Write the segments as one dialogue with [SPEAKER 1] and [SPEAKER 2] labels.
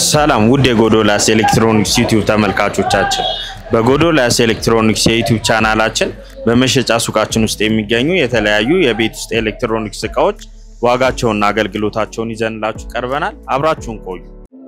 [SPEAKER 1] ሰላም ውድ የጎዶልያስ ኤሌክትሮኒክስ ዩቲዩብ ተመልካቾቻችን፣ በጎዶልያስ ኤሌክትሮኒክስ የዩቲዩብ ቻናላችን በመሸጫ ሱቃችን ውስጥ የሚገኙ የተለያዩ የቤት ውስጥ ኤሌክትሮኒክስ እቃዎች ዋጋቸውንና አገልግሎታቸውን ይዘንላችሁ ቀርበናል። አብራችሁን ቆዩ።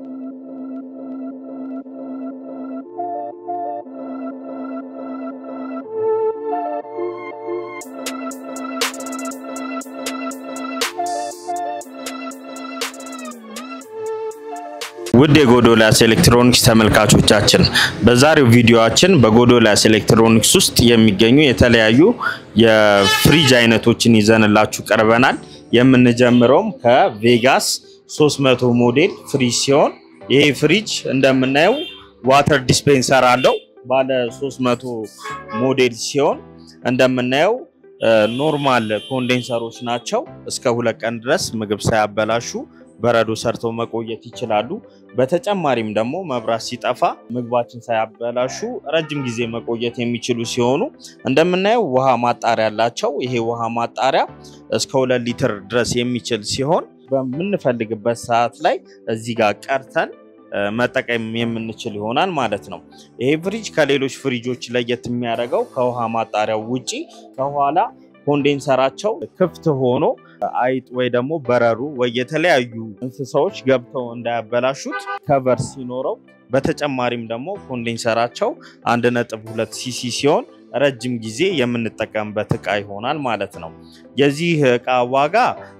[SPEAKER 1] ውድ የጎዶልያስ ኤሌክትሮኒክስ ተመልካቾቻችን በዛሬው ቪዲዮአችን በጎዶልያስ ኤሌክትሮኒክስ ውስጥ የሚገኙ የተለያዩ የፍሪጅ አይነቶችን ይዘንላችሁ ቀርበናል። የምንጀምረውም ከቬጋስ 300 ሞዴል ፍሪጅ ሲሆን ይሄ ፍሪጅ እንደምናየው ዋተር ዲስፔንሰር አለው። ባለ 300 ሞዴል ሲሆን እንደምናየው ኖርማል ኮንዴንሰሮች ናቸው። እስከ ሁለት ቀን ድረስ ምግብ ሳያበላሹ በረዶ ሰርተው መቆየት ይችላሉ። በተጨማሪም ደግሞ መብራት ሲጠፋ ምግባችን ሳያበላሹ ረጅም ጊዜ መቆየት የሚችሉ ሲሆኑ እንደምናየው ውሃ ማጣሪያ አላቸው። ይሄ ውሃ ማጣሪያ እስከ ሁለት ሊትር ድረስ የሚችል ሲሆን በምንፈልግበት ሰዓት ላይ እዚህ ጋር ቀርተን መጠቀም የምንችል ይሆናል ማለት ነው። ይሄ ፍሪጅ ከሌሎች ፍሪጆች ለየት የሚያደርገው ከውሃ ማጣሪያው ውጪ ከኋላ ኮንዴንሰራቸው ክፍት ሆኖ አይጥ ወይ ደግሞ በረሩ ወይ የተለያዩ እንስሳዎች ገብተው እንዳያበላሹት ከቨር ሲኖረው፣ በተጨማሪም ደግሞ ኮንዴንሰራቸው አንድ ነጥብ ሁለት ሲሲ ሲሆን ረጅም ጊዜ የምንጠቀምበት እቃ ይሆናል ማለት ነው። የዚህ እቃ ዋጋ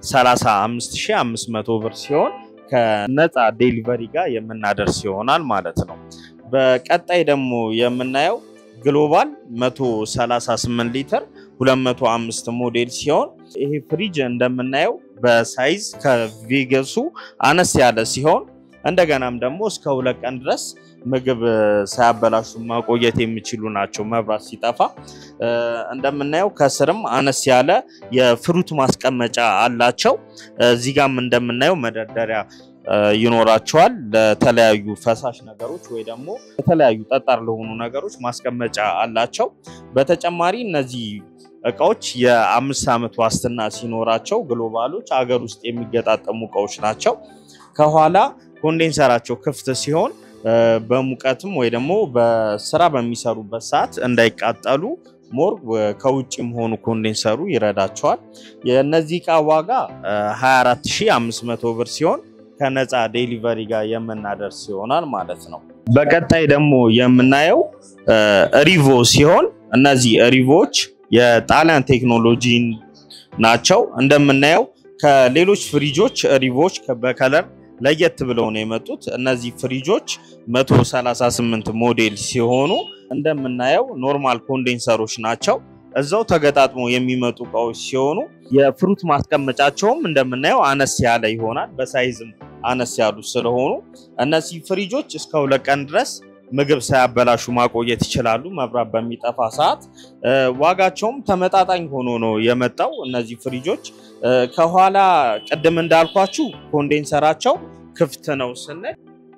[SPEAKER 1] 35500 ብር ሲሆን ከነፃ ዴሊቨሪ ጋር የምናደርስ ይሆናል ማለት ነው። በቀጣይ ደግሞ የምናየው ግሎባል 138 ሊትር 205 ሞዴል ሲሆን ይሄ ፍሪጅ እንደምናየው በሳይዝ ከቬገሱ አነስ ያለ ሲሆን እንደገናም ደግሞ እስከ ሁለት ቀን ድረስ ምግብ ሳያበላሹ መቆየት የሚችሉ ናቸው። መብራት ሲጠፋ እንደምናየው ከስርም አነስ ያለ የፍሩት ማስቀመጫ አላቸው። እዚህ ጋም እንደምናየው መደርደሪያ ይኖራቸዋል ለተለያዩ ፈሳሽ ነገሮች ወይ ደግሞ የተለያዩ ጠጣር ለሆኑ ነገሮች ማስቀመጫ አላቸው። በተጨማሪ እነዚህ እቃዎች የአምስት ዓመት ዋስትና ሲኖራቸው ግሎባሎች አገር ውስጥ የሚገጣጠሙ እቃዎች ናቸው። ከኋላ ኮንዴንሰራቸው ክፍት ሲሆን በሙቀትም ወይ ደግሞ በስራ በሚሰሩበት ሰዓት እንዳይቃጠሉ ሞር ከውጭ መሆኑ ኮንዴንሰሩ ይረዳቸዋል። የእነዚህ እቃ ዋጋ 24500 ብር ሲሆን ከነፃ ዴሊቨሪ ጋር የምናደርስ ይሆናል ማለት ነው። በቀጣይ ደግሞ የምናየው ሪቮ ሲሆን እነዚህ ሪቮዎች የጣሊያን ቴክኖሎጂ ናቸው። እንደምናየው ከሌሎች ፍሪጆች ሪቮች በከለር ለየት ብለው ነው የመጡት። እነዚህ ፍሪጆች 138 ሞዴል ሲሆኑ እንደምናየው ኖርማል ኮንዴንሰሮች ናቸው። እዛው ተገጣጥሞ የሚመጡ እቃዎች ሲሆኑ የፍሩት ማስቀመጫቸውም እንደምናየው አነስ ያለ ይሆናል። በሳይዝም አነስ ያሉ ስለሆኑ እነዚህ ፍሪጆች እስከ ሁለት ቀን ድረስ ምግብ ሳያበላሹ ማቆየት ይችላሉ፣ መብራት በሚጠፋ ሰዓት። ዋጋቸውም ተመጣጣኝ ሆኖ ነው የመጣው። እነዚህ ፍሪጆች ከኋላ ቅድም እንዳልኳችሁ ኮንዴንሰራቸው ክፍት ነው ስንል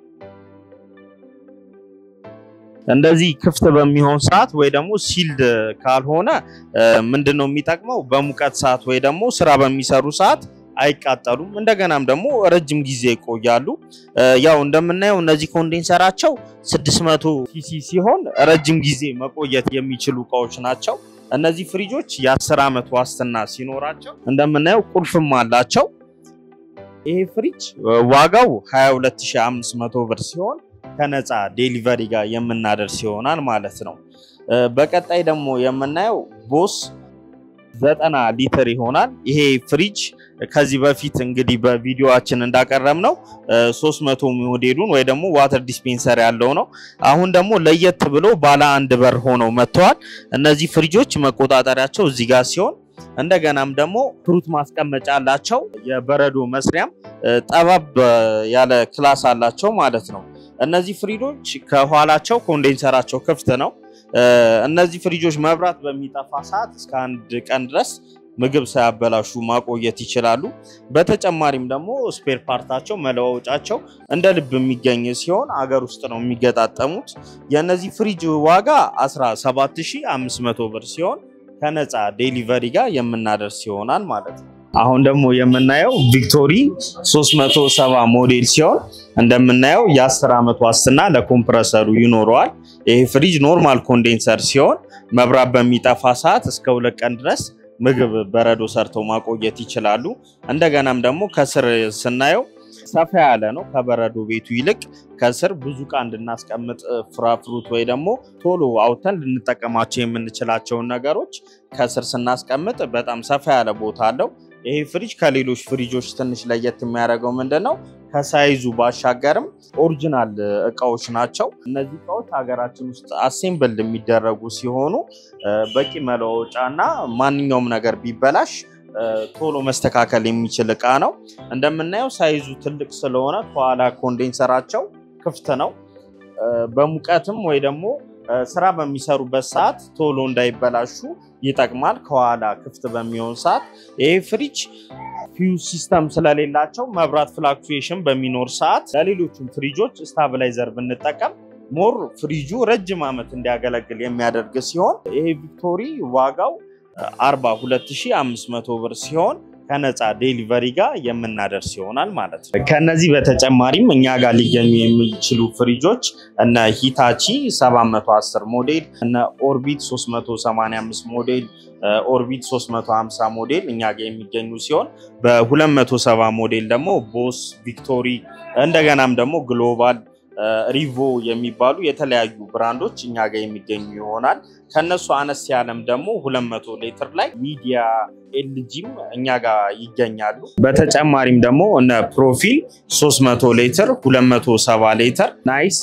[SPEAKER 1] እንደዚህ ክፍት በሚሆን ሰዓት ወይ ደግሞ ሲልድ ካልሆነ ምንድን ነው የሚጠቅመው? በሙቀት ሰዓት ወይ ደግሞ ስራ በሚሰሩ ሰዓት አይቃጠሉም። እንደገናም ደግሞ ረጅም ጊዜ ይቆያሉ። ያው እንደምናየው እነዚህ ኮንዴንሰራቸው 600 ሲሲ ሲሆን ረጅም ጊዜ መቆየት የሚችሉ እቃዎች ናቸው። እነዚህ ፍሪጆች የ10 ዓመት ዋስትና ሲኖራቸው እንደምናየው ቁልፍም አላቸው። ይሄ ፍሪጅ ዋጋው 22500 ብር ሲሆን ከነፃ ዴሊቨሪ ጋር የምናደርስ ይሆናል ማለት ነው። በቀጣይ ደግሞ የምናየው ቦስ ዘጠና ሊትር ይሆናል። ይሄ ፍሪጅ ከዚህ በፊት እንግዲህ በቪዲዮአችን እንዳቀረብ ነው 300 ሞዴሉን ወይ ደግሞ ዋተር ዲስፔንሰር ያለው ነው። አሁን ደግሞ ለየት ብሎ ባለ አንድ በር ሆነው መጥተዋል። እነዚህ ፍሪጆች መቆጣጠሪያቸው እዚህ ጋር ሲሆን እንደገናም ደግሞ ፍሩት ማስቀመጫ አላቸው። የበረዶ መስሪያም ጠባብ ያለ ክላስ አላቸው ማለት ነው። እነዚህ ፍሪጆች ከኋላቸው ኮንዴንሰራቸው ክፍት ነው። እነዚህ ፍሪጆች መብራት በሚጠፋ ሰዓት እስከ አንድ ቀን ድረስ ምግብ ሳያበላሹ ማቆየት ይችላሉ። በተጨማሪም ደግሞ ስፔር ፓርታቸው መለዋወጫቸው እንደ ልብ የሚገኝ ሲሆን አገር ውስጥ ነው የሚገጣጠሙት። የእነዚህ ፍሪጅ ዋጋ 17500 ብር ሲሆን ከነፃ ዴሊቨሪ ጋር የምናደርስ ይሆናል ማለት ነው። አሁን ደግሞ የምናየው ቪክቶሪ 370 ሞዴል ሲሆን እንደምናየው የ10 ዓመት ዋስትና ለኮምፕረሰሩ ይኖረዋል። ይህ ፍሪጅ ኖርማል ኮንዴንሰር ሲሆን መብራት በሚጠፋ ሰዓት እስከ ሁለት ቀን ድረስ ምግብ በረዶ ሰርተው ማቆየት ይችላሉ። እንደገናም ደግሞ ከስር ስናየው ሰፋ ያለ ነው። ከበረዶ ቤቱ ይልቅ ከስር ብዙ እቃ እንድናስቀምጥ ፍራፍሩት ወይ ደግሞ ቶሎ አውተን ልንጠቀማቸው የምንችላቸውን ነገሮች ከስር ስናስቀምጥ በጣም ሰፋ ያለ ቦታ አለው። ይሄ ፍሪጅ ከሌሎች ፍሪጆች ትንሽ ለየት የሚያደርገው ምንድን ነው? ከሳይዙ ባሻገርም ኦሪጂናል እቃዎች ናቸው። እነዚህ እቃዎች ሀገራችን ውስጥ አሴምብልድ የሚደረጉ ሲሆኑ በቂ መለወጫ እና ማንኛውም ነገር ቢበላሽ ቶሎ መስተካከል የሚችል እቃ ነው። እንደምናየው ሳይዙ ትልቅ ስለሆነ ከኋላ ኮንዴንሰራቸው ክፍት ነው። በሙቀትም ወይ ደግሞ ስራ በሚሰሩበት ሰዓት ቶሎ እንዳይበላሹ ይጠቅማል። ከኋላ ክፍት በሚሆን ሰዓት ይሄ ፍሪጅ ፊውዝ ሲስተም ስለሌላቸው መብራት ፍላክቹዌሽን በሚኖር ሰዓት ለሌሎቹም ፍሪጆች ስታብላይዘር ብንጠቀም ሞር ፍሪጁ ረጅም ዓመት እንዲያገለግል የሚያደርግ ሲሆን ይሄ ቪክቶሪ ዋጋው 42500 ብር ሲሆን ከነፃ ዴሊቨሪ ጋር የምናደርስ ይሆናል ማለት ነው። ከነዚህ በተጨማሪም እኛ ጋር ሊገኙ የሚችሉ ፍሪጆች እነ ሂታቺ 710 ሞዴል፣ እነ ኦርቢት 385 ሞዴል፣ ኦርቢት 350 ሞዴል እኛ ጋር የሚገኙ ሲሆን በ270 ሞዴል ደግሞ ቦስ፣ ቪክቶሪ እንደገናም ደግሞ ግሎባል ሪቮ የሚባሉ የተለያዩ ብራንዶች እኛ ጋር የሚገኙ ይሆናል። ከነሱ አነስ ያለም ደግሞ 200 ሊትር ላይ ሚዲያ ኤልጂም እኛ ጋር ይገኛሉ። በተጨማሪም ደግሞ እነ ፕሮፊል 300 ሊትር፣ 270 ሊትር፣ ናይስ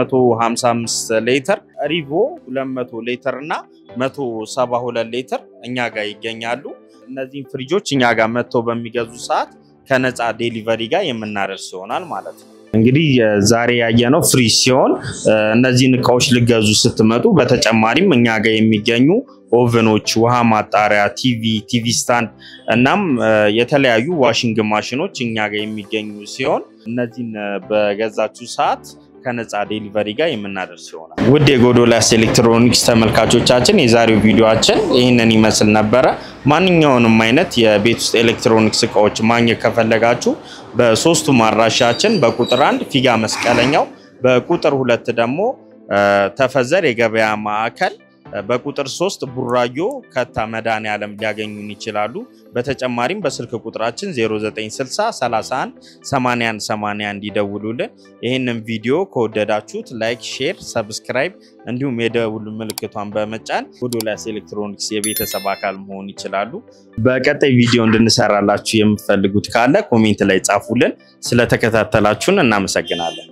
[SPEAKER 1] 355 ሊትር፣ ሪቮ 200 ሊትር እና 172 ሊትር እኛ ጋር ይገኛሉ። እነዚህም ፍሪጆች እኛ ጋር መጥተው በሚገዙ ሰዓት ከነፃ ዴሊቨሪ ጋር የምናደርስ ይሆናል ማለት ነው። እንግዲህ ዛሬ ያየነው ፍሪጅ ሲሆን እነዚህን እቃዎች ልገዙ ስትመጡ በተጨማሪም እኛ ጋር የሚገኙ ኦቨኖች፣ ውሃ ማጣሪያ፣ ቲቪ፣ ቲቪ ስታንድ እናም የተለያዩ ዋሽንግ ማሽኖች እኛ ጋር የሚገኙ ሲሆን እነዚህን በገዛችሁ ሰዓት ከነፃ ዴሊቨሪ ጋር የምናደርስ ይሆናል። ውድ የጎዶልያስ ኤሌክትሮኒክስ ተመልካቾቻችን የዛሬው ቪዲዮችን ይህንን ይመስል ነበረ። ማንኛውንም አይነት የቤት ውስጥ ኤሌክትሮኒክስ እቃዎች ማግኘት ከፈለጋችሁ በሶስቱም አድራሻችን በቁጥር አንድ ፊጋ መስቀለኛው፣ በቁጥር ሁለት ደግሞ ተፈዘር የገበያ ማዕከል በቁጥር ሶስት ቡራዮ ከታ መድኃኔዓለም ሊያገኙን ይችላሉ። በተጨማሪም በስልክ ቁጥራችን 0960 31 81 81 ይደውሉልን። ይህንን ቪዲዮ ከወደዳችሁት ላይክ፣ ሼር፣ ሰብስክራይብ እንዲሁም የደውል ምልክቷን በመጫን ጎዶልያስ ኤሌክትሮኒክስ የቤተሰብ አካል መሆን ይችላሉ። በቀጣይ ቪዲዮ እንድንሰራላችሁ የምትፈልጉት ካለ ኮሜንት ላይ ጻፉልን። ስለተከታተላችሁን እናመሰግናለን።